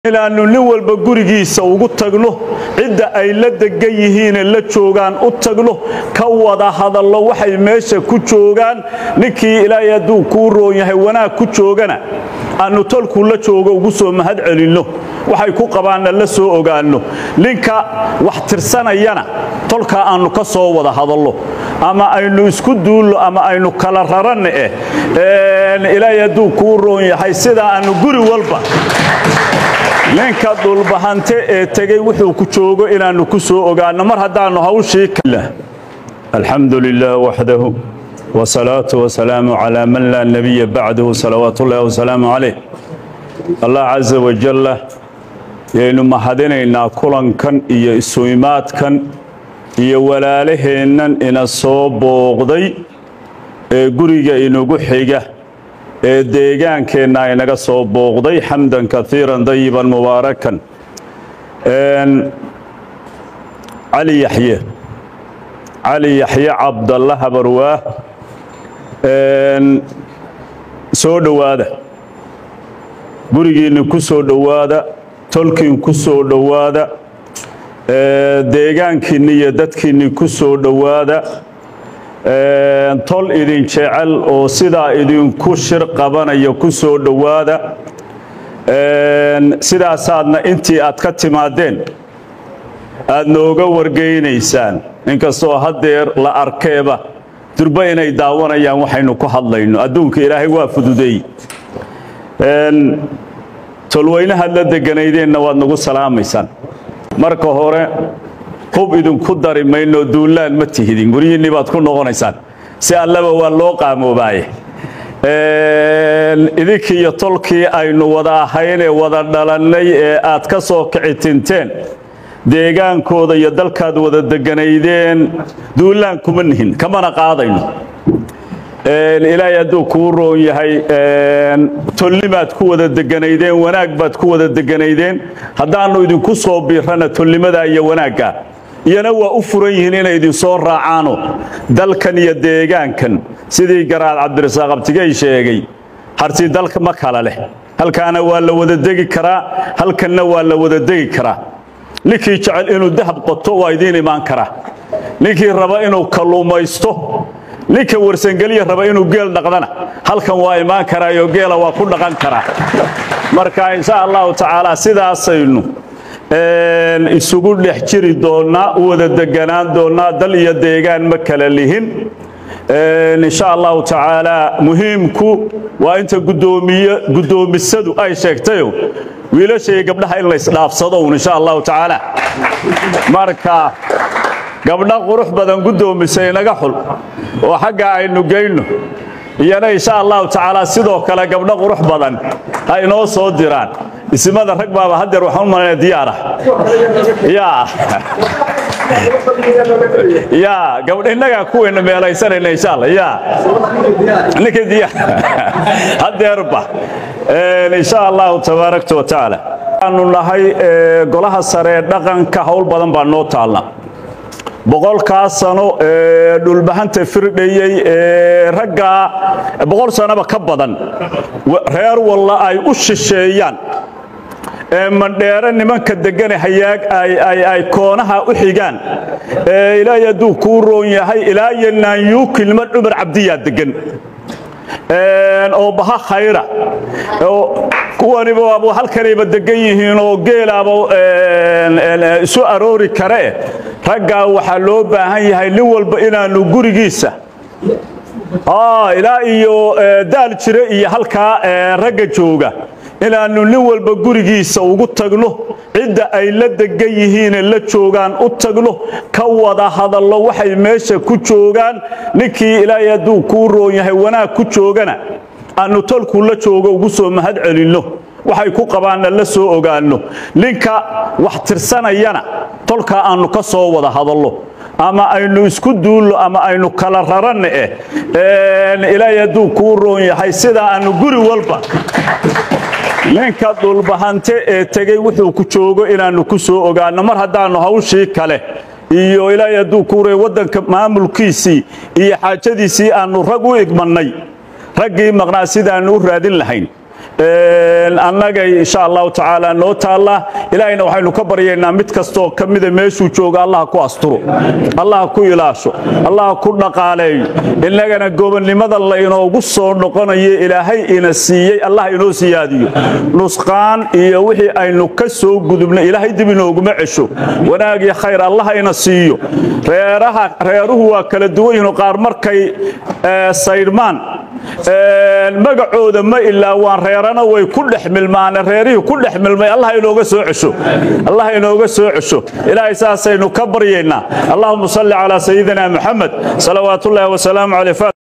inaannu nin walba gurigiisa ugu tagno cidda ay la degan yihiine la joogaan u tagno ka wada hadallo waxay meesha ku joogaan ninkii ilaahay hadduu kuu roon yahay wanaag ku joogana aannu tolkuu la joogo ugu soo mahad celinno waxay ku qabaanna la soo ogaanno ninka wax tirsanayana tolkaa aannu ka soo wada hadallo ama aynu isku duullo ama aynu kala raranna eh ilaahay hadduu kuu roon yahay sidaa aannu guri walba ninka dhulbahante ee tegey wuxuu ku joogo inaannu ku soo ogaanno mar haddaannu hawshii alxamdu lilah waxdahu wsalaatu wasalaamu calaa man laa nebiya bacdahu salawaat ullahi wasalaamu calayh allah casa wajalla yaynu mahadinaynaa kulankan iyo isuimaadkan iyo walaalaheennan ina soo booqday ee guriga inagu xiga ee deegaankeenna inaga soo booqday xamdan kaiiran dayiban mubaarakan cali yaxye cali yaxye cabdalla habarwaah soo dhowaada gurigiinna ku soo dhowaada tolkiin ku soo dhowaada deegaankiinni iyo dadkiinni ku soo dhowaada tol idin jecel oo sidaa idinku shir qabanaya ku soo dhowaada sidaasaadna intii aad ka timaadeen aad nooga wargeynaysaan inkastoo haddeer la arkeeba durba inay daawanayaan waxaynu ku hadlayno adduunka ilaahay waa fududeey tolweynahaad la deganaydeenna waad nagu salaamaysaan marka hore hub idinku dari mayno duullaan ma tihidin guryihiinni baad ku noqonaysaan si allaba waa loo qaamoobaaye idinkii iyo tolkii aynu wada ahayn ee wada dhalannay ee aad ka soo kici tinteen deegaankooda iyo dalkaad wada deganaydeen duullaan kuma nihin kamana qaadayno ilaahay hadduu kuu roon yahay tolnimaad ku wada deganaydeen wanaag baad ku wada deganaydeen haddaannu idinku soo biirana tolnimadaa iyo wanaagga iyana waa u furan yihiin inay idinsoo raacaano dalkan iyo deegaankan sidii garaad cabdirasaaq abtigey sheegay harti dalka ma kala leh halkaana waa la wada degi karaa halkanna waa la wada degi karaa ninkii jecel inuu dahab qoto waa idiin imaan karaa ninkii raba inuu kalluumaysto ninka warsangeliya raba inuu geel dhaqdana halkan waa imaan karaayo geela waa ku dhaqan karaa marka insha allahu tacaala sidaasaynu isugu dhex jiri doonnaa u wada deganaan doonnaa dal iyo deegaan ma kala lihin insha allahu tacaala muhiimku waa inta guddoomisadu ay sheegtayo wiilashaiyo gabdhaha in laysdhaafsadoun insha allahu tacaala marka gabdha qurux badan guddoomisay inaga xul oo xagga aynu geyno iyana insha allahu tacaala sidoo kale gabdho qurux badan ha inoo soo diraan isimada rag baaba haddeer waxaan u malanaya diyaarah yaa yaa gabdh innagaa kuwayna meelaysanayna insha allah yaa ninkii diyaar haddeerba insha allahu tabaarakta wa tacaala waxaanu nahay golaha sare ee dhaqanka howl badan baa noo taalna boqolkaa sano ee dhulbahanta firdhayey ee raggaa boqol sanoba ka badan reer walla ay u shisheeyaan ee mandheere nimanka degane hayaag ay koonaha u xigaan ee ilaahay hadduu kuu roon yahay ilaa iyo naanyuukilma cumar cabdiyaa degan oo baha khayra kuwaniba halkanayba degan yihiin oo geelaaba isu aroori karee raggaa waxaa loo baahan yahay nin walba inaannu gurigiisa ilaa iyo daal jire iyo halkaa ragga jooga inaannu nin walba gurigiisa ugu tagno cidda ay la degan yihiine la joogaan u tagno ka wada hadallo waxay meesha ku joogaan ninkii ilaahay hadduu kuu roon yahay wanaag ku joogana aannu tolkuu la joogo ugu soo mahad celinno waxay ku qabaanna la soo ogaanno ninka wax tirsanayana tolkaa aannu ka soo wada hadallo ama aynu isku duullo ama aynu kala raranna eh ilaahay hadduu kuu roon yahay sidaa aannu guri walba ninka dhulbahante ee tegey wuxuu ku joogo inaannu ku soo ogaanno mar haddaannu hawshii kale iyo ilaahay hadduu kuuray waddanka maamulkiisii iyo xaajadiisii aannu rag u igmannay raggii maqnaa sidaannu u raadin lahayn annagay insha allahu tacaala noo taalla ilaahayna waxaynu ka baryaynaa mid kastoo ka mida meeshuu jooga allah ku asturo allah ku ilaasho allah ku dhaqaaleeyo innagana gobonnimada laynoogu soo noqonayo ilaahay ina siiyey allah inoo siyaadiyo nusqaan iyo wixii aynu ka soo gudubnay ilaahay dib inooguma cesho wanaag iyo khayr allah ina siiyo reeraha reeruhu waa kala duwan yihiin qaar markay saydhmaan magacooda ma ilaa waan reerana way ku dhex milmaane reerihii ku dhex milmay allah inooga soo cesho allah inooga soo cesho ilaahay saasaynu ka baryaynaa allahuma salli calaa sayidina maxamed salawaatullaahi wasalaamu caleyh